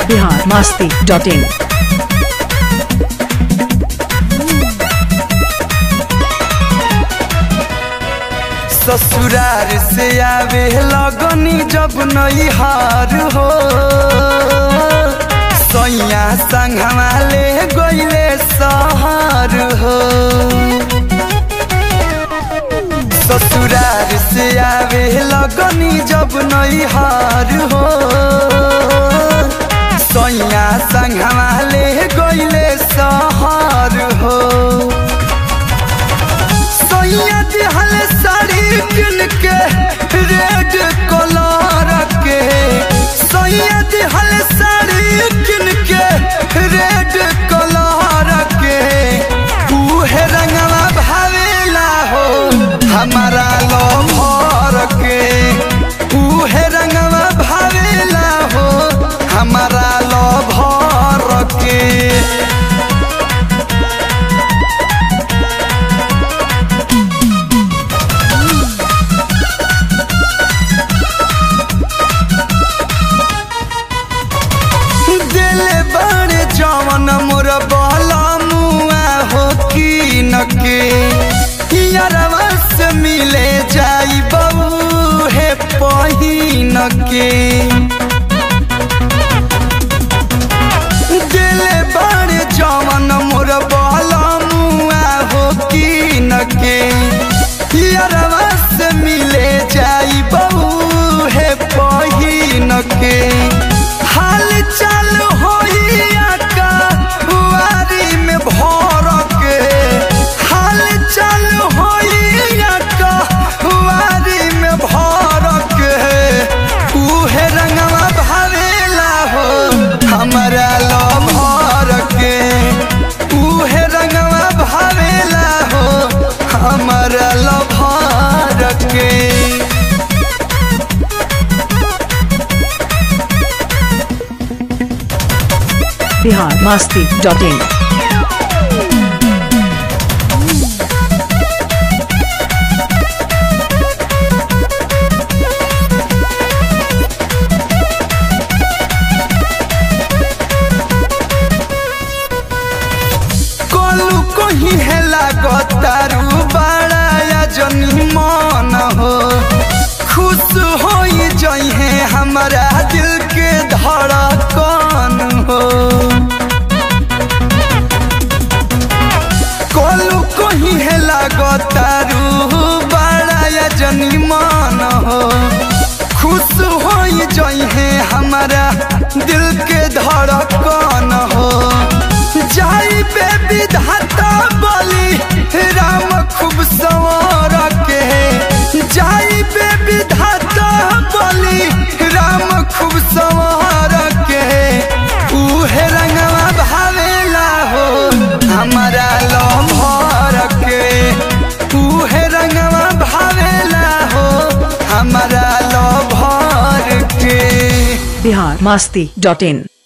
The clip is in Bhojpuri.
बिहार मास्ती डॉट इन ससुरार से आवे लगनी जब नैहार हो सैया संघवा ले गईले सहर हो ससुरार से आवे लगनी जब नैहार हो सैया संघवा ले गईले सहर हो सैया दिहल साड़ी किन के रेड कलर के सैया दिहल साड़ी किन के रेड कलर के उहे रंगवा भावेला हो हमारा लो भर के उहे रंगवा भावेला हो हमारा लो भर के दिल बड़े जवन मोर बला मुआ हो की नके यारवा से मिले जाई बबू हे पहिन के दिल बड़े जवन मोर बला मुआ हो की नके यारवा से मिले जाई बबू हे पहिन के हाल चाल होइया का बुआरी में भर के हाल चाल होइया का बुआरी में भर के उहे रंगवा भावेला हो हमारा लो भर के उहे रंगवा भावेला हो हमारा लो भर के बिहार मास्ती डॉट इन कोलू कोही है लागतारू बड़ा या जनी मन हो खुश हो जइहे हमारा दिल के धड़कन हो कोलू कोही है लागतारू बड़ा या जनी मन हो खुश हो जइहे हमारा दिल के धड़कन हो जाई पे विधाता बोली राम खूब सवार के जाई पे विधाता बोली राम खूब सवार के उहे रंगवा भावेला हो हमारा लो भर के उहे रंगवा भावेला हो हमारा लो भर के बिहार मास्ती डॉट इन